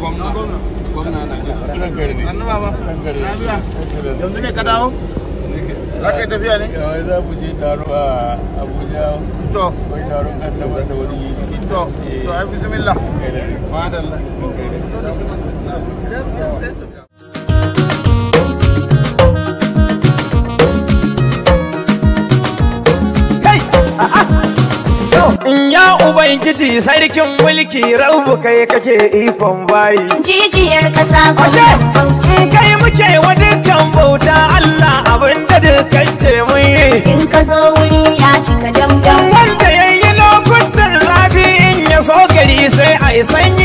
Sannu baba. Lafiya. Yanzu ne ka dawo? Za ka yi tafiya ne? za mu je taro a abuja To, akwai taron kaddamar da wani to, to, ai bismillah. Madalla. Ya Ubangiji sarkin mulki rabu kai kake ikon bayi. Jijiyar ƙasa Ashe, gwamnan Bauchi. kai muke wa dukkan bauta Allah abinda dukkan ce mun yi. In ka zo wuri ya cika damdam. Wanda ya yi lokutan zafi in ya so gari sai a yi sanyi